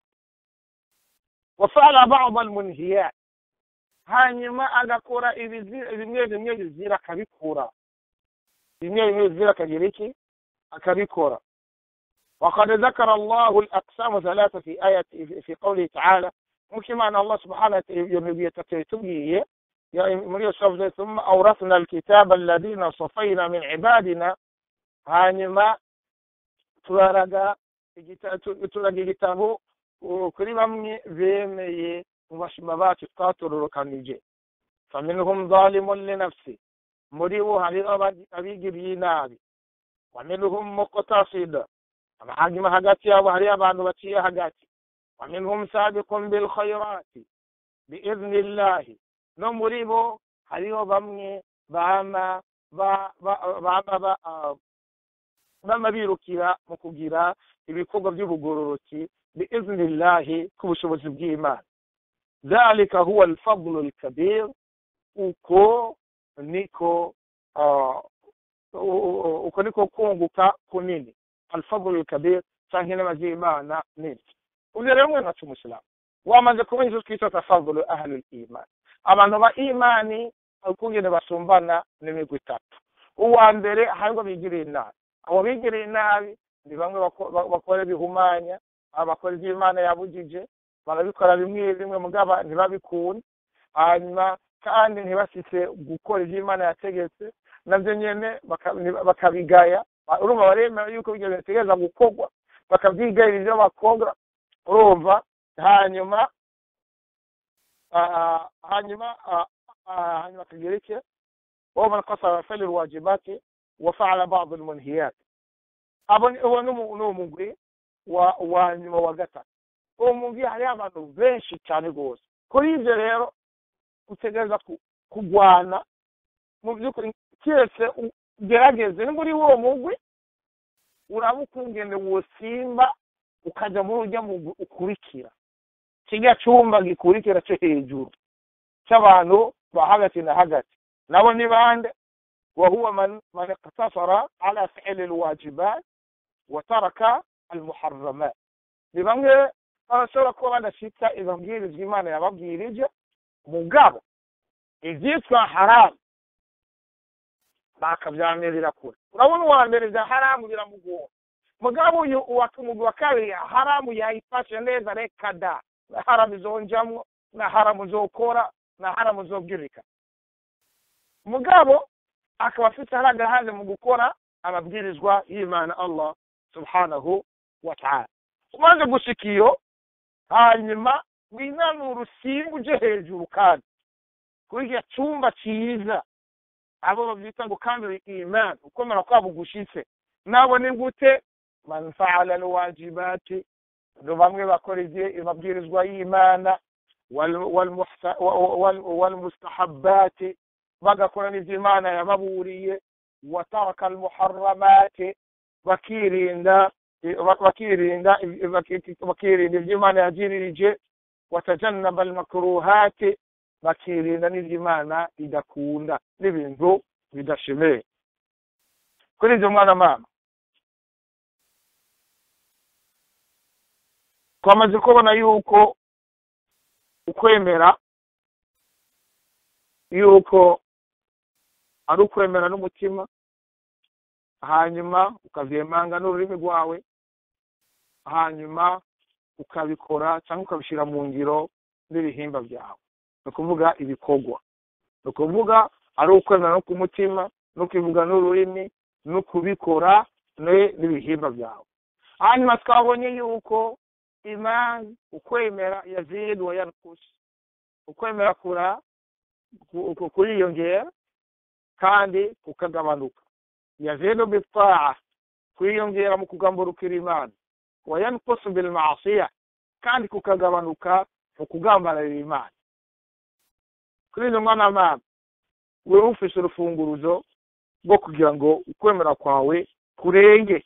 wafala ba'd almunhiyat hanyuma agakora bimwe bimwe bizira akabikura bimwe bimwe bizira akagira iki akabikora وقد ذكر الله الأقسام ثلاثة في آية في قوله تعالى ممكن أن الله سبحانه يتبيه يا ثم أورثنا الكتاب الذين صفينا من عبادنا hanyuma turaraga turaga igitabo kuri bamwe bemeye mu bashima bacu twatororokanije faminhum zalimun linafsi muri bo hariho abigiriye inabi waminhum muqtasida hanyuma hagati yabo hariyo abantu baciye hagati waminhum sabiqun bilkhairati biidhnillahi no muri bo hariho bamwe bama bama bama birukira mu kugira ibikorwa by'ubugororoki biidhnillahi ku bushobozi bw'imana dhalika huwa alfadlu alkabir uko niko uko niko kunguka kunini alfadlu alkabir canke inama z'imana nini uvyo rero mwe nacu umusilamu wamaze kuba izo twita tafadulu ahlu liman abantu ba imani ukungene basumbana n'imigwi itatu uwa mbere hariho bigiriye inabi abo bigiriye inabi ni bamwe bakora bihumanya abakora ibyo imana yabujije barabikora bimwe bimwe mugaba ntibabikunda hanyuma kandi ntibasise gukora ibyo imana yategetse nabyo nyene bakabigaya urumva baremera yuko ibyo bitegereza gukorwa bakabyigayira ibyo bakora urumva hanyuma hanyuma hanyuma akagira iki ومن قصر فعل الواجبات وفعل بعض المنهيات uwo ni umugwi wa nyuma wa gatatu uwo mugwi hariho abantu benshi cyane rwose kuri ibyo rero utegereza kugwana mu by'ukuri keretse ugerageze ni muri uwo mugwi uraba ukungene wosimba ukajya muri ujya mugwi ukurikira kijya cyumba gikurikira cyo hejuru cy'abantu ba hagati na hagati nabo ni bande وهو من من اقتصر على فعل الواجبات وترك المحرمات ni bamwe bashobora kuba badashitsa izo mbwirizwa imana yababwirije mugabo ivyitwa haramu bakavyamirira kure urabona uwa mbere vya haramu biramugora mugabo uyu umugwi wa kabiri haramu yayifashe neza reka da na haramu izonjamwo na haramu zokora na haramu zobwirika mugabo akaba afite hari agahaze mu gukora amabwirizwa y'imana allah subhanahu wa ta'ala umaze gushika iyo hanyuma winanura usimba uje hejuru kandi kuri icyo cyumba cyiza abo babyita ngo kamere imana ukomera kwabo gushitse nabo ni gute man faala alwajibati ndo bamwe bakora amabwirizwa y'imana walmustahabati bagakora n'ibyo imana yababuriye wataraka almuharramati bakirinda bakirinda bakirinda ibyo imana yagiririje watajannaba almakruhati bakirinda n'ibyo imana idakunda n'ibintu bidashemeye kuri ibyo mwana mama twamaze kubona yuko ukwemera yuko ari ukwemera n'umutima hanyuma ukavyemanga n'ururimi rwawe hanyuma ukabikora cyangwa ukabishyira mu ngiro n'ibihimba byawe ni ukuvuga ibikorwa ni ukuvuga ari ukwemera no ku mutima no kubivuga n'ururimi no kubikora n'ibihimba byawe hanyuma twabonye yuko imani ukwemera yazid wa yankusi ukwemera kura kuriyongera kandi kukagabanuka yazidu bitaa kwiyongera mu kugamburukira imana wa yankusu bilmasiya kandi kukagabanuka mu kugambanira imana kuri izo mwana mama wewe ufise urufunguruzo rwo kugira ngo ukwemera kwawe kurenge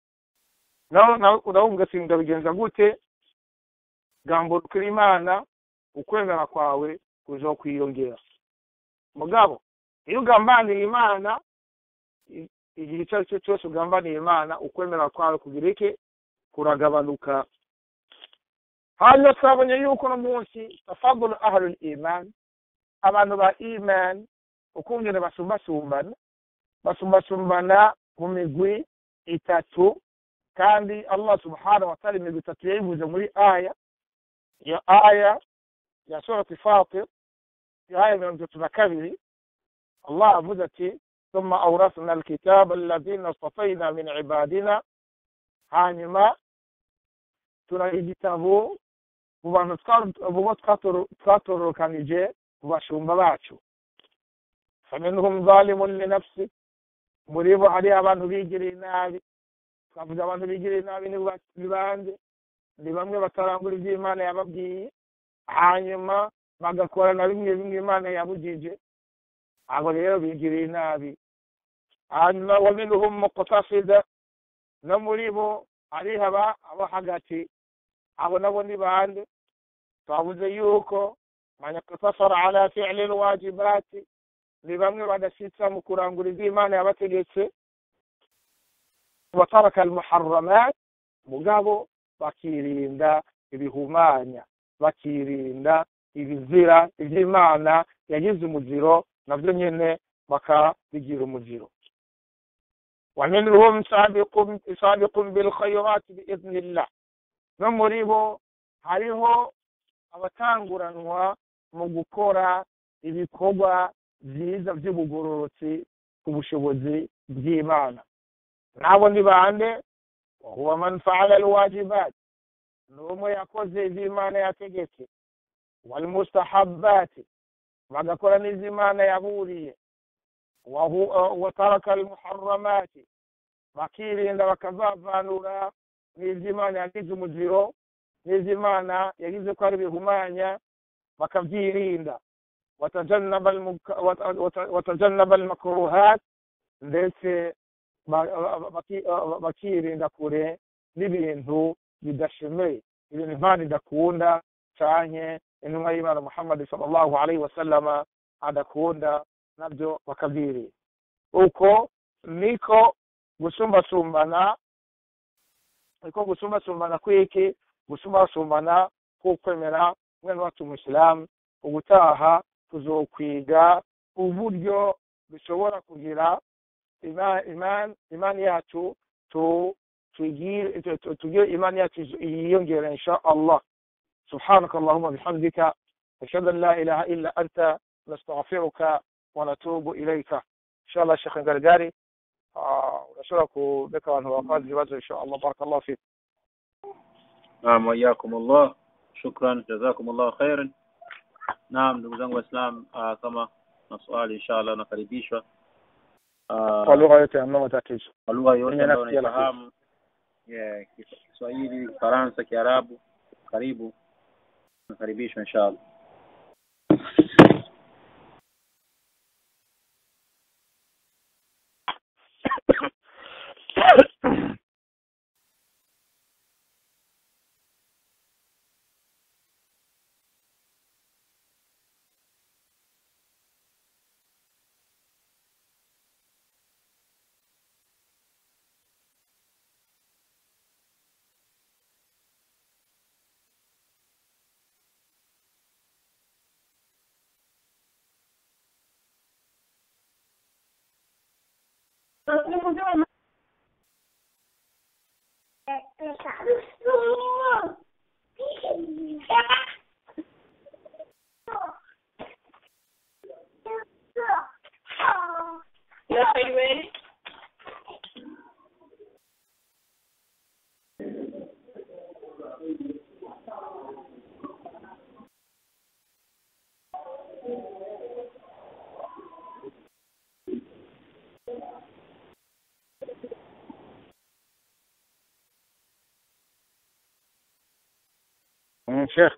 nawe ati ndabigenza gute gamburukira imana ukwemera kwawe kuzokwiyongera mugabo iyo ugambaniye imana igihe icyo ari cyo cyose ugambaniye imana ukwemera kwawe kugira iki kuragabanuka hanyuma twabonye yuko no munsi tafadulu ahlul iman abantu ba iman ukungene basumbasumbana basumbasumbana mu migwi itatu kandi allah subhanahu wataala imigwi itatu yayivuze muri aya iyo aya ya surati fatir iyo aya mirongo itatu na kabiri allah avuze ati ثم أورثنا الكتاب الذين اصطفينا من عبادنا hanyuma turaha igitabo mu bantu bubo twatororokanije mu bashumba bacu faminhum zalimun linafsi muri bo hari abantu bigiriye nabi twavuze abantu bigirira nabi ni bande ni bamwe batarangura ibyo imana yababwiye hanyuma bagakora na bimwe bimwe imana yabugije abo rero bigiriye nabi hanyuma wa minhum muqtasida no muri bo hariho aba abo hagati abo nabo ni bande twavuze yuko man iktasara ala fi'li alwajibati ni bamwe badashitsa mu kurangura ibyo imana yabategetse wataraka almuharramat mugabo bakirinda ibihumanya bakirinda ibizira iby'imana yagize umuziro nabyo nyine bakabigira umuziro ومنهم سابق سابق بالخيرات بإذن الله no muri bo hariho abatanguranwa mu gukora ibikorwa byiza by'ubugororotsi ku bushobozi bw'imana nabo ni bande wahuwa man faala alwajibat ni umwe yakoze iby'imana yategetse walmustahabati bagakora n'iz'imana yaburiye wataraka almuharramati bakirinda bakazavanura n'iby'imana yagize umuziro n'iby'imana yagize ko ari bihumanya bakabyirinda watajannaba almakruhat ndetse bakirinda kure n'ibintu bidashemeye ibintu imana idakunda canke intumwa y'imana muhammadi sallallahu alaihi wasallama adakunda nabyo bakabyirinda uko niko gusumbasumbana niko gusumbasumbana kwiki gusumbasumbana k'ukwemera mwene wacu umusilamu ubutaha tuzokwiga uburyo dushobora kugira imani yacu tugire imani yacu yiyongera insha allah سبحانك اللهم بحمدك أشهد أن لا إله إلا أنت نستغفرك ونتوب إليك إن شاء الله الشيخ القرقاري ونشرك بك وأنه وقال جواز إن شاء الله بارك الله فيك نعم وإياكم الله شكرا جزاكم الله خيرا naam ndugu zangu waislam uh, kama na swali inshallah nakaribishwa kwa lugha yote hamna matatizo kwa lugha yote Mwenye ambayo nafsi ya unaifahamu yeah, Kis- kiswahili kifaransa kiarabu karibu nakaribishwa inshallah Yes, are you ready? Mm, Sheikh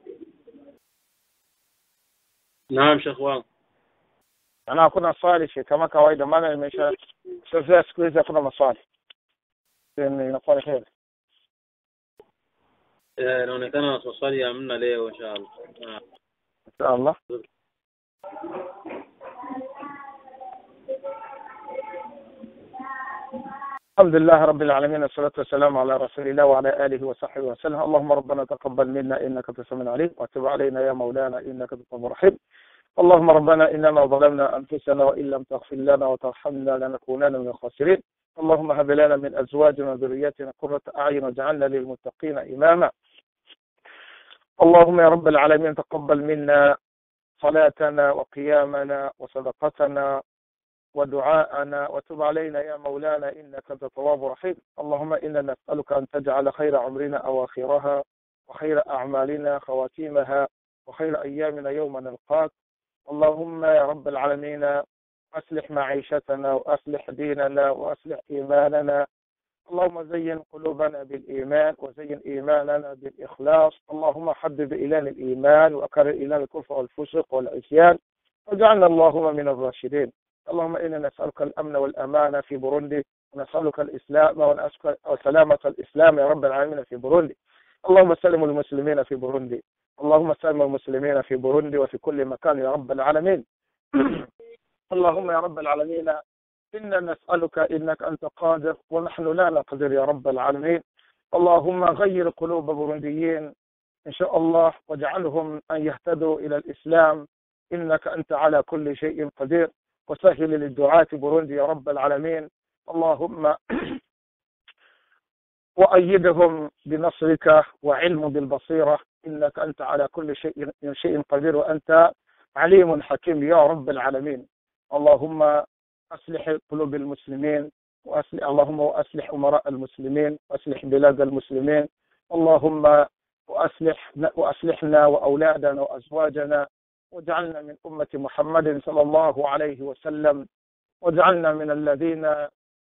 naam shekh wangu ana hakuna swali Sheikh kama kawaida maana nimesha sasa siku hizi hakuna maswali Then inakuwa ni heri Eh, inaonekana maswali hamna leo inshallah Ah. insha Allah الحمد لله رب العالمين والصلاة والسلام على رسول الله وعلى آله وصحبه وسلم اللهم ربنا تقبل منا إنك أنت السميع العليم وتب علينا يا مولانا إنك أنت التواب الرحيم اللهم ربنا إننا ظلمنا أنفسنا وإن لم تغفر لنا وترحمنا لنكونن من الخاسرين اللهم هب لنا من أزواجنا وذرياتنا قرة أعين واجعلنا للمتقين إماما اللهم يا رب العالمين تقبل منا صلاتنا وقيامنا وصدقتنا ودعاءنا وتب علينا يا مولانا إنك أنت التواب الرحيم اللهم إنا نسألك أن تجعل خير عمرنا أواخرها وخير أعمالنا خواتيمها وخير أيامنا يوم نلقاك اللهم يا رب العالمين أصلح معيشتنا وأصلح ديننا وأصلح إيماننا اللهم زين قلوبنا بالإيمان وزين إيماننا بالإخلاص اللهم حبب إلينا الإيمان وأكرر إلينا الكفر والفسق والعصيان واجعلنا اللهم من الراشدين اللهم إنا نسألك الأمن والأمان في بوروندي ونسألك الإسلام ونسألك وسلامة الإسلام يا رب العالمين في بوروندي اللهم سلم المسلمين في بوروندي اللهم سلم المسلمين في بوروندي وفي كل مكان يا رب العالمين اللهم يا رب العالمين إنا نسألك إنك أنت قادر ونحن لا نقدر يا رب العالمين اللهم غير قلوب بورونديين إن شاء الله واجعلهم أن يهتدوا إلى الإسلام إنك أنت على كل شيء قدير وسهل للدعاة بوروندي يا رب العالمين اللهم وأيدهم بنصرك وعلم بالبصيرة إنك أنت على كل شيء شيء قدير وأنت عليم حكيم يا رب العالمين اللهم أصلح قلوب المسلمين وأصلح اللهم وأصلح أمراء المسلمين وأصلح بلاد المسلمين اللهم وأصلح وأصلحنا وأولادنا وأزواجنا واجعلنا من أمة محمد صلى الله عليه وسلم واجعلنا من الذين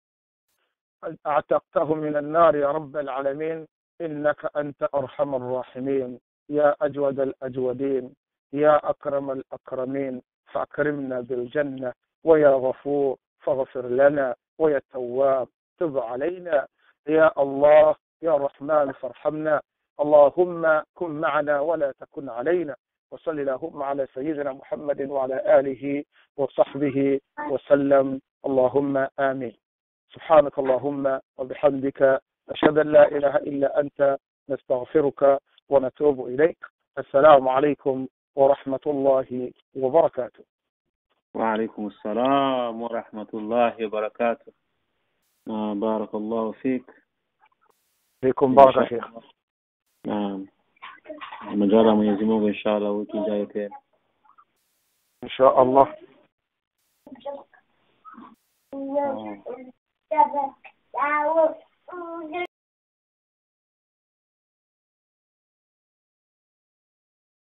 اعتقتهم من النار يا رب العالمين إنك أنت أرحم الراحمين يا أجود الأجودين يا أكرم الأكرمين فأكرمنا بالجنة ويا غفور فاغفر لنا ويا تواب تب علينا يا الله يا رحمن فارحمنا اللهم كن معنا ولا تكن علينا وصل اللهم على سيدنا محمد وعلى آله وصحبه وسلم اللهم آمين سبحانك اللهم وبحمدك أشهد أن لا إله إلا أنت نستغفرك ونتوب إليك السلام عليكم ورحمة الله وبركاته وعليكم السلام ورحمة الله وبركاته آه بارك الله فيك فيكم بارك شيخ naam majaliwa Mwenyezi Mungu inshallah wiki ijayo tena إن شاء الله Ah.